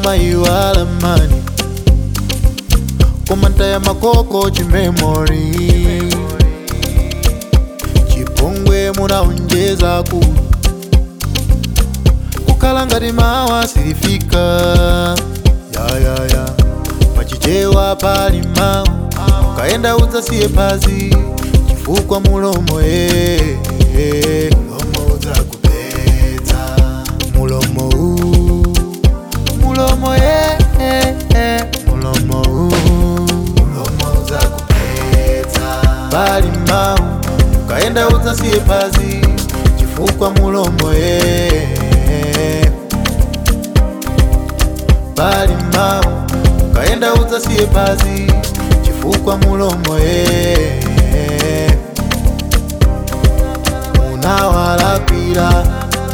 maiwala mani komanta ya makoko chimemori chipongwe munaonjeza ku kukhala ngati mawa silifika yayaya pachichewa pali mawu ukaenda udzasiye phazi chifukwa mulomo e mulomo udzakupedza mulomo u mulomo e mulomo u mulomo udzakupedza pali mawu ukaenda udzasiye phazi chifukwa mulomo e pali mawu ukaenda udzasiye phazi chifukwa mulomo e munawalakwira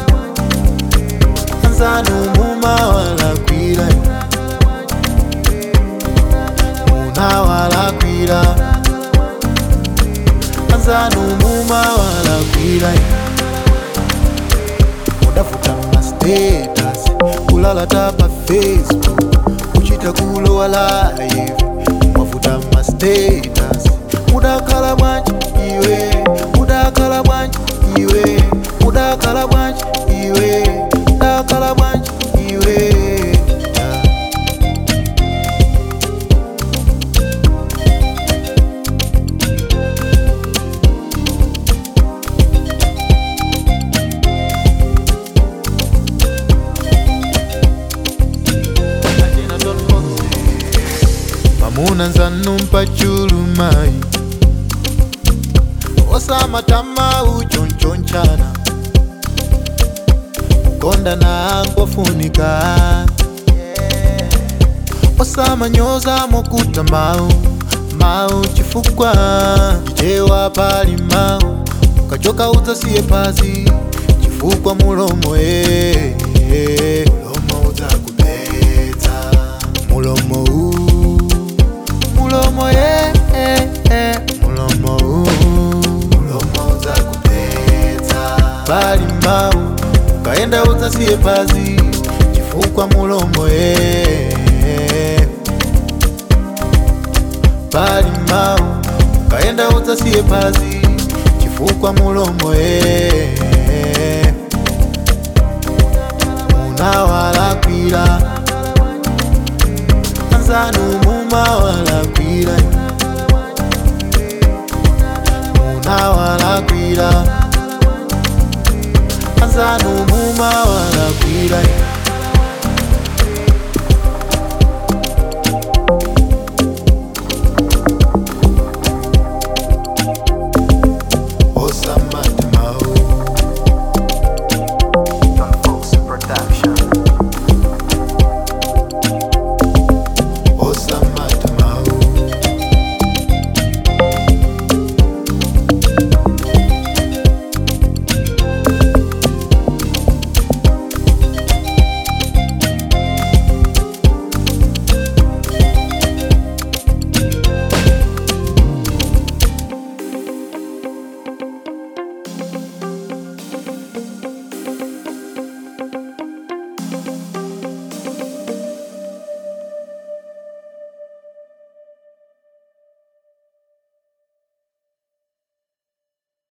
anzanu mumawalakwira munawalakwira anzanu mumawalakwira mudafuta mastatus kulalata pa facebook kuchita kulowa live mwafuta mastatus mudakhala bwanji iwe mudakhala bwanji iwe mudakhala bwanji iwe mudakhala bwanji iwe yeah. pamuna nzanu mpachulumayi osamatama uchonchonchana kukonda na ngofunika osamanyoza mokuta mau mau chifukwa chichewa pali mau ukachoka udzasiye phazi chifukwa mulomo e mulomo udzakupedza mulomo u mulomo e mulomo u mulomo udzakupedza pali mau ukaenda udzasiye phazi chifukwa mulomo e pali mau ukaenda udzasiye phazi chifukwa mulomo e munawalakwira anzanu mumawalakwira munawalakwira anzanu mumawalakwira